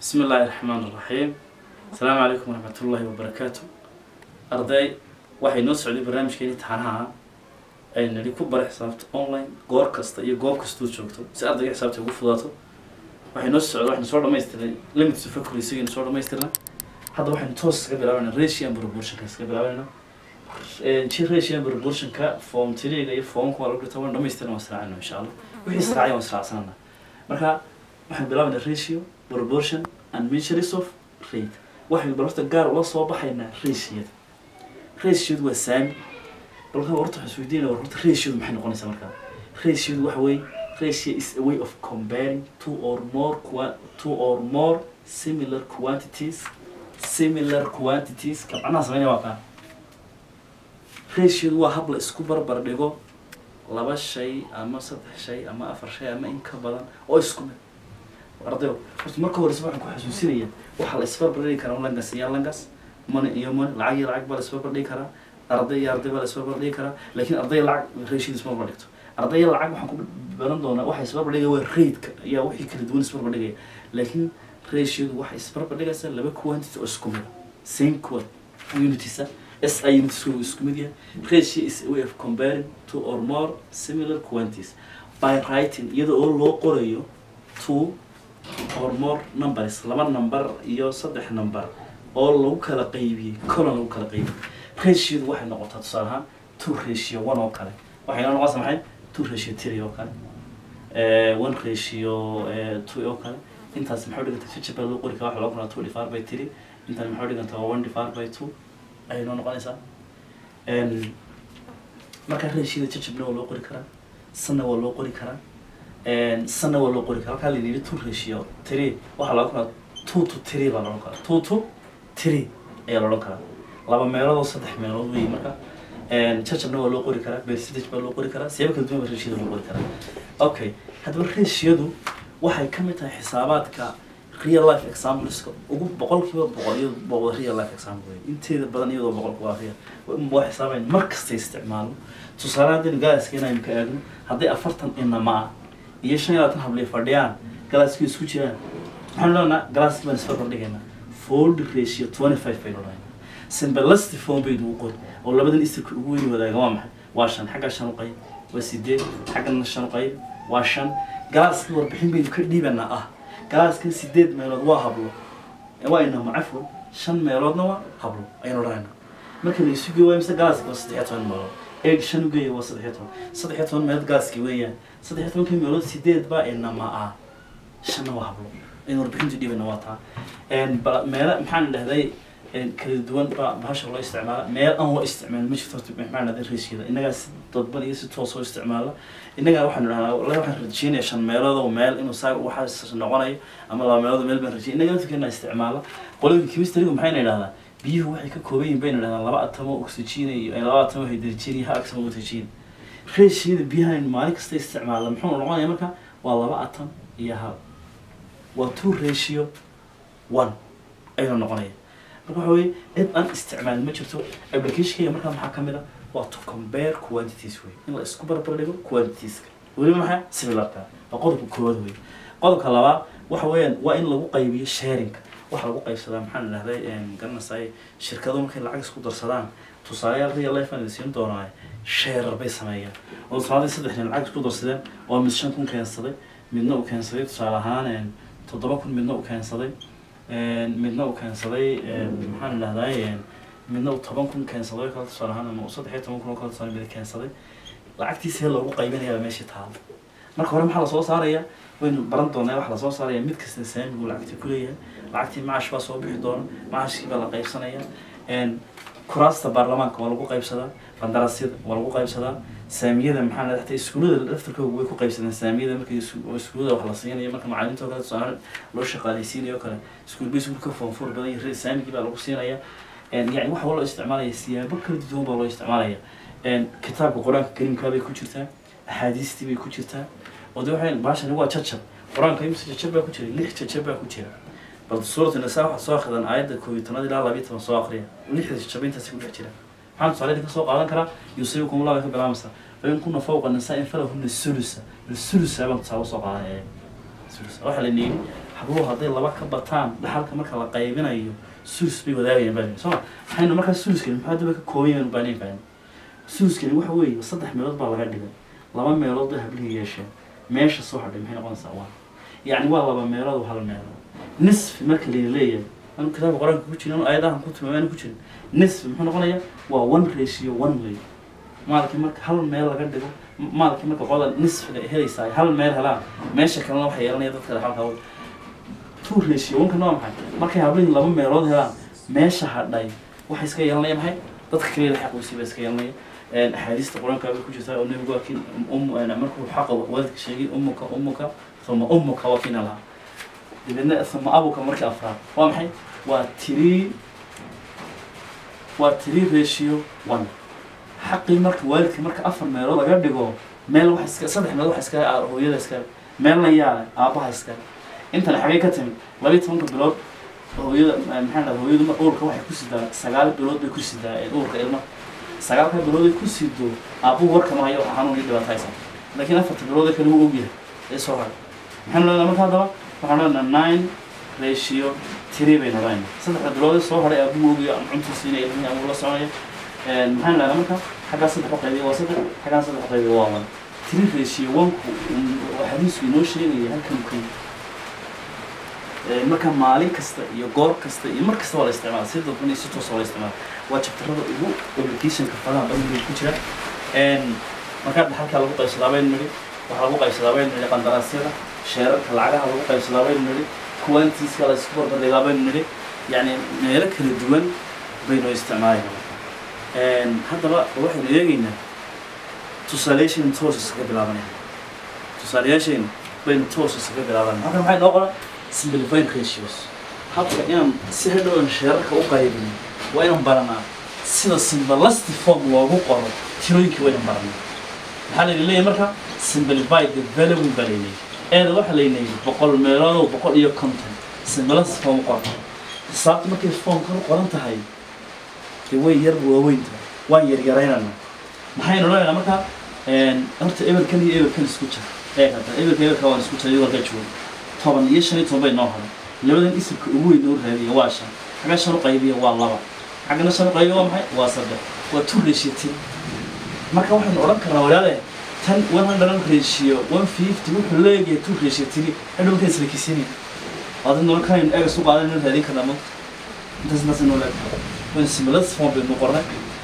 بسم الله الرحمن الرحيم السلام عليكم ورحمة الله وبركاته أرضي waxay noo socday barnaamijkeeni taxanaha ay nali ku bara xisaabta online goor kasta iyo goob kastuu joogto si ardayga xisaabta ugu fudaato waxay noo socday waxaynu soo dhamaystiray limits of accuracy aynu soo dhamaystirna hadda waxaynu toos iskaga bilaabanaa ratio and proportionka iskaga bilaabanayna ji ratio and proportionka form tiriga iyo formka waa lagu dhigta waan dhamaystirna waan israacayna insha allah wixii israacay waan israacsanana marka waxaynu bilaabanaa ratio proportion and measures of rate waxaynu bal horta gaar ula soo baxaynaa ratioda ratiodu waa saami balka horta waxaan isweydiinaya war horta ratiodu maxay noqonaysaa markaa ratiodu waxa weeye ratio is a way of comparing two or more qua- two or more similar quantities similar quantities ka macnaha sameynaya waa kaa ratiodu waa hab la isku barbar dhigo laba shay ama saddex shay ama afar shay ama in ka badan oo isku mid ardayo horta marka horeysa waxaan ku xasuusinaya waxaa la isbarbar dhigi karaa langas iyo langas money iyo money lacag iyo lacag baa la isbarbar dhigi karaa arday iyo arday baa la isbarbar dhigi karaa laakiin arday lacag ratioda isbarbar dhigto arday lacag waxaan ku baran doonaa waxa isbarbar dhigaya waa rate-ka ayaa wixii kala duwan isbarbar dhigaya laakiin ratiodu waxay isbarbar dhigaysaa laba quantity oo isku mid same quant unitisa s i units uu isku mid yahay ratio is a way of comparing two or more similar quantities by writing iyada oo loo qorayo two or more numbers laba number iyo saddex number oo lagu kala qaybiyey colon lagu kala qaybiyey ratiodu waxay noqotaa tusaale ahaan two ratio one oo kale waxay noo noqonaysaa maxay two ratio three oo kale eh, one ratio eh, two oo kale intaas maxay dhiganta jajab baa loo qori karaa waxa loo qoraa two divided by three intan maxay dhiganta waa one divided by two ayay noo noqonaysaa En, marka ratioda jajabna waa loo qori karaa sanna waa loo qori karaa En, sanna waa loo qori karaa halkaa la yidhi two ratio three waxaa loo qoraa two to three baa loodhan karaa two to three ayaa loodhan karaa laba meelood oo saddex meelood wey marka En, jajabna waa loo qori karaa percentage baa loo qori karaa siyaabo kala duwan baa ratioda loo qori karaa okay haddaba ratiodu waxay ka mid tahay xisaabaadka real life exampleska ugu boqolkiiba boqol iyado boqol real life example wey inteeda badan iyadoo boqolka waa real waa xisaabayn mar kasta isticmaalo tusaale haddaynu galaaska inaynu ka eegno hadday afartan inama ah iyo shan iyo labaatan habliya fadhiyaan galaaskii isku jiraan waxaanu leenaha galaaskii baan isfarbar dhigaynaa fold ratio twenty five baynu dhahaynaa simbalasti form baynu u qori oo labadan isirka ugu weyni wadaaga waa maxay waa shan xagga shan u qayb waa sideed xaggana shan u qayb waa shan galaaskii warbixin baynu ka dhiibanaa ah galaaskan sideed meelood waa hablo waa inama cafwan shan meeloodna waa hablo ayaynu dhahaynaa marka la isu geeyo waa mise galaaski waa saddex iyo toban meelood eeg shan u geeya waa saddex iyo toban saddex iyo toban meelood galaaski weeyaan saddex iyo tobankii meelood sideed baa inama ah shanna waa hablo aynu warbixinta dhiibana waa taa bal meelo maxaan dhahday kala duwan baa bahasha loo isticmaala meel aan loo isticmaalin ma jirto horta maxaan dhahday raysyada innagaa si dadban iyo si toos oo isticmaala innagaa waxaanu dhahnaa wallahi waxaan rajeynaya shan meelood oo meel inuu saa waxaas noqonayo ama laba meelood oo meel baan rajeyay innagaa laftirkeena isticmaala qolooyinka chemistrygu maxayna idhahdaa biyuhu waxay ka kooban yihiin bayna dhahdaan laba atamo oxygen iyo laba atamo hydrogen iyo hal atamo oxygen raysyada biyaha aynu maalin kasta isticmaala muxuu noqonaya marka waa laba atom iyo hal waa two ratio one ayuu noqonaya marka waxa weye cid aan isticmaalin ma jirto applicationkayga markaa maxaa kamid a waa to compare quantities wey in la isku barbar dhigo quantitieska weliba maxaa similarka waa qodobka koowaad wey qodobka labaad waxa weeyaan waa in lagu qaybiyo sharinga waxa lagu qaybsadaa maxaan dhahday garanaysaay shirkado markay lacag isku darsadaan tusaaleyaal real life aan siin doonaa sheerar bay sameeyaan oo tusaale saddex nin lacag isku darsadeen oo mid shan kun keensaday midna uu keensaday tusaale ahaan toddoba kun midna uu keensaday midna uu keensaday maxaan dhahday midna uu toban kun keensaday oo kale tusaale ahaan ama uu saddex iyo toban kun oo kale tusaale mid keensaday lacagtiisa loogu qaybinayaa meesha taalo marka hore maxaa lasoo saaraya waynu baran doonaa waxa lasoo saaraya mid kasta saamigu lacagtii kuleeyahay lacagtii macash baa soo bixi doona macashkii baa la qaybsanaya kuraasta baarlamaanka waa lagu qaybsadaa qandaraasyada waa lagu qaybsadaa saamiyada maxaa la dhahtay iskuullada laftarkooda way ku qaybsadeen saamiyada marka iskuullada wax la siinayo marka macalimiinta oo kale tusaale loo shaqaaleysiinayo oo kale iskuul bay iskuul ka foonfoor badan yahay saamigii baa lagu siinaya yani waxa loo isticmaalaya siyaabo kala duwan baa loo isticmaalaya kitaabka qur-aanka kariimkaa bay ku jirtaa axaadiistii bay ku jirtaa oo de waxay baashani waa jajab qur-aanka imse jajab baa ku jira lix jajab baa ku jira bal suurat nisaa waxaad soo akhridan aayadda koob iyo tobnaad ilaa labiyo toban soo akhriya lixda jajaba intaasi ku dhex jira maxaan tusaale idinka soo qaadan karaa yusibukum allah bay ka bilaamaysaa fain kuna fawqa nisaa in falahuna sulusa sulusa baan tusaale soo qaadanaya sulusa waxaa la niyey habluhu hadday laba ka bataan dhaxalka marka la qaybinayo sulus bay wadaagayaan baa soo ma maxaynu markaa suluskani maxaa daba ka kooban yahan baan fahmi suluskani waxa weeye saddex meelood baa laga dhigay laba meelood bay hablihii yeesheen meesha soo hadhay maxay noqonaysaa waa yacni waa laba meelood oo hal meelood nisfi marka la leeyahay anu kitaabka qur-aanka ku jirin anu aayadahan ku tilmaamay ku jirin nisfi muxuu noqonayaa waa one ratio one way maalkii marka hal meel laga dhigo maalkii marka qolada nisfiga helaysaa ay hal meel helaan meesha kalena waxay yeelanaya dadka dhaxalka two ratio one-kana waa maxay markay hablihii laba meelood helaan meesha hadhay waxay iska yeelanaya maxay dadka kaliya xaquusii ba iska yeelanaya axaadiista qur-aanka bay ku jirtaa oo nebigu waa kin um markuu xaqa waalidka sheegay umuka umuka uma umuka waa kina lahaa dabeedna uma abuka markii afraad waa maxay waa three waa three ratio one xaqii marka waalidka marka afar meelood laga dhigo meel wax iska saddex meelood wax iska hooyada iska meelna yaale aabaha iska intan xagee ka timid labiyi tobanka bilood hooyada maxaa dhahda hooyadu mar uurka waxay ku sidaa sagaal bilood bay ku sidaa uurka ilmaha sagaalka bilood ay ku sido aabuhu warkama hayo waxa xanuun iyo dhibaato haysa laakiin afarta bilood kale wuu ogyahay ee soo haray maxaynu leedahay marka haddaba waxaan leenahay nine ratio three baynu leedahay saddexda bilood ee soo haray aabuhu ogyahay ama cuntu siinaya ilmihii ama la soconaya maxaynu leedahay marka xaggaa saddex u qaybiya waa saddex xaggaan saddex u qaybiya waa one three ratio one-ku xadiisku inoo sheegaya halkan ku marka maalin kasta iyo goor kasta iyo mar kasta waa la isticmaala si dadban iyo si toos waa la isticmaala waa jabtarada ugu obligationka fadaha badan bay ku jira markaa dhaxalkaa lagu qaybsadaa baynu nidhi waxaa lagu qaybsadaa baynu nidhi qandaraasyada sheerarka lacagaha lagu qaybsadaa baynu nidhi quantiska la isku barbardhigaa baynu nidhi yacni meelo kala duwan baynu isticmaalayna haddaba waxaynu eegaynaa tusaalayaashaynu toos iskaga bilaabanayna tusaalayaashaynu baynu toos iskaga bilaabanayna halkan maxay noo qoran simplifying ratios habka inaan si hadhow aan sheerarka u qaybin waa inaan baranaa sida simbalasti form loogu qoro tirooyinkii waa inaan baranaa maxaa layna leeyahay marka simplify the valuing baa laynayay eeda waxaa laynayay boqol meeloodoo boqol iyo konton simbalasti form u qorta xisaabta markay formkan u qoran tahay dee way yar waaweyn tahay waan yaryaraynana maxaynu leenahay marka horta eberkan iyo eberkan isku jira ee hadda eberka eberka waan isku jira iyagoo halkaa jooga toban iyo shan iyo toban bay noo haray labadan isirka ugu weyn noo raadiya waa shan xagga shan u qaybiya waa laba xaggana shan u qaybiya waa maxay waa saddex waa two ratio ten marka waxaynu odhan karnaa walaale tan one hundred ratio one fifty wuxuu leeyahay two ratio three hadhow markaan isla kisini waadin nolol kanaynu eega su qaadan inuu raadin karnaa mogta intaas intaas inoo leedahay wan similas form baynu qornay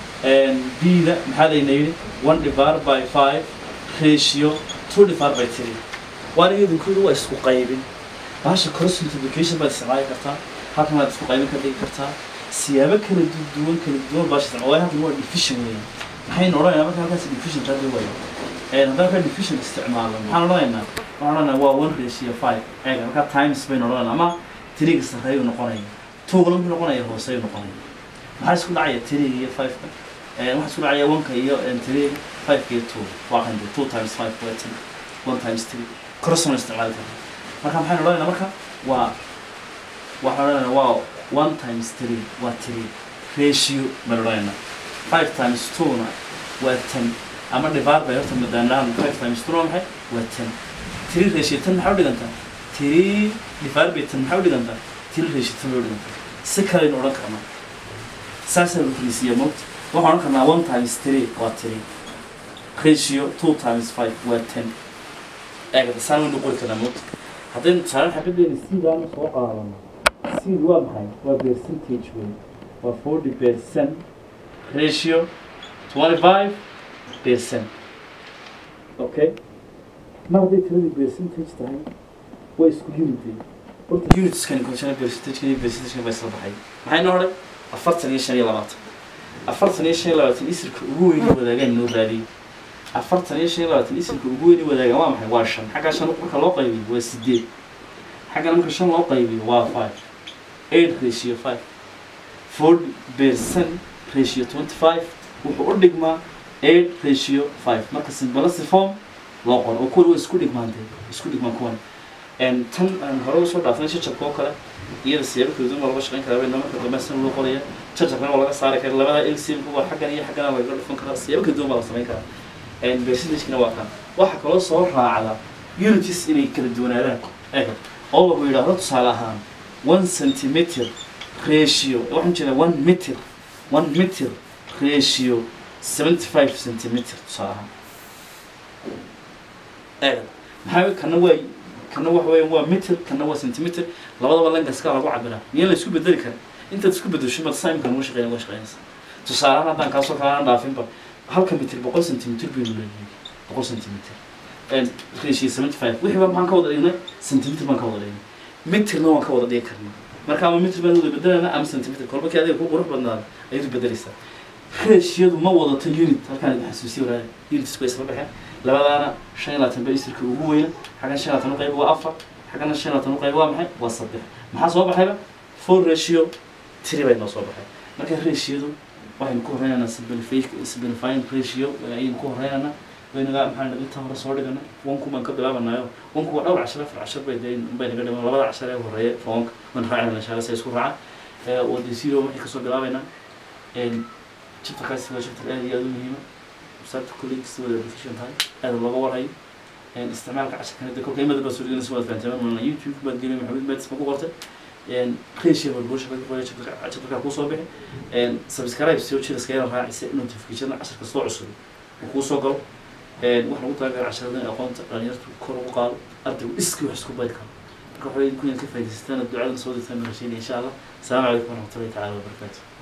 b-da maxaa layna yidhi one divided by five ratio two divided by three waana idinkooda waa isku qaybin bahasha cross multiplication baad isticmaali kartaa halkan waad isku qaybin ka dhigi kartaa siyaabo kala duwan kala duwan baasha isticmaal waayo halkan waa division weeye maxaynu odhanaynaa marka halkaas division raadi waayo haddaan halkaa division isticmaalno maxaan odhanaynaa waxaan odhanaynaa waa one ratio five eega markaa times baynu odhanaynaa ama tiriga sarreeyu noqonaya tugana muxuu noqonaya hooseyu noqonaya maxaa isku dhacaya tiriga iyo fiveka waxaa isku dhacaya oneka iyo tiriga fiveka iyo two waa kan two times five waa ten one times three crossna isticmaali karta marka maxaynu odhanaynaa marka waa waxaan odhanaynaa waa one times three waa three ratio baynu odhanaynaa five times two-na waa ten ama divar bay horta madaanaan five times two waa maxay waa ten three ratio ten maxaa u dhigantaa three divar bay ten maxaa u dhigantaa three ratio ten bay u dhigantaa si kalaynu odhan karnaa saasaa lukriisiya mogta waxaan odhan karnaa one times three waa three ratio two times five waa ten eegada saan waynu qori karnaa mogta haddaynu tusaale xabadeena siidaana soo qaadano seed waa maxay waa percentage wey waa forty percent ratio twenty five percent okay mar hadday tiradii percentage tahay waa isku unity horta unitskani kolshana percentagekani iyo percentagekani baa isla baxay maxay noo hodhay afartan iyo shan iyo labaatan afartan iyo shan iyo labaatan isirka ugu weyn wadaagaan noo raadiyey afartan iyo shan iyo labaatan isirka ugu weyn wadaagaan waa maxay waa shan xaggaa shan marka loo qaybiyo waa sideed xaggana marka shan loo qaybiyo waa five eight ratio five forty percent ratio twenty five wuxuu u dhigmaa eight ratio five marka simbalasi form loo qoro oo kuwan waa isku dhigmaantay isku dhigmaan kuwan tan aan hore usoo dhaafnay jajabka oo kale iyada siyaabo kala duwan baa laga shaqayn karaa bayna marka dambe san loo qoraya jajabkana waa laga saari karaa labada lcmka waa xaggan iyo xaggana laga dhufan karaa siyaabo kala duwan baa la samayn karaa percentagekana waa kan waxaa kaloo soo raacda unities inay kala duwanaadaan eega oo lagu yidhaahdo tusaale ahaan one centimeter ratio waxaan jeedaa one meter one meter ratio seventy five centimeter tusaale ahaan eeg maxaa kana waa kana waxa weya waa meter kana waa centimeter labadaba langaska lagu cabiraa miyaan la isku bedeli karin intaad isku bedesho mad simka nuga shaqeyn uga shaqeynaysa tusaalehaan haddaan kaasoo kale aan dhaafinba halka mitir boqol centimeter baynu leeyahay boqol centimeter ratio seventy five wixii ba maxaan ka wada dhignay centimeter baan ka wada dhignay meterna waan ka wada dhigi karnaa marka ama meter baan wada bedelayna ama centimeter kolba kii adiga ku qurux badnaada ayaad bedelaysaa ratiodu ma wadato unit halkaan idin xasuusiyo walaal units bay isla baxeen labadaana shan iyo labaatan ba isirka ugu weyna xaggan shan iyo labaatan u qayb waa afar xaggana shan iyo labaatan u qayb waa maxay waa saddex maxaa soo baxayba four ratio three bay noo soo baxay marka ratiodu waxaynu ku horeynaynaa simplifying ratio ayaynu ku horeynaynaa waynaga maxaa inta hore soo dhigana wanku baan ka bilaabanayo wanku waa dhowr cashar afar cashar bay dee bay naga dhiman labada cashar ee horeeya foonka waan raacayna insha allah si ay isku raacaan oo dee zero waxay kasoo bilaabaynaa chapterkaasi waa chapter aad iyo aad u muhiima sababta kulli kasta wada efficient tahay aad looga warhayo isticmaalka casharkan de kolka imada baa soo dhiganaysa waad fahanteen mana youtube baad gelin maxamed maadis ma ku qortay ratio baa bulsha ka qoray chapterka kuu soo bixi subscribe soo jira iskaga raacisa notification cashar kastoo cusub uu kuu soo galo wax lagu talagalay casharada in aqoonta dhalinyartu kor ugu qaado ardaygu iskii wax isku bari karo marka waxay idinku inaad ka faa'idaystaan ducadan soo dirtaan marashiin insha allah asalaamu calaykum waraxmatullahi tacaala wabarakaatu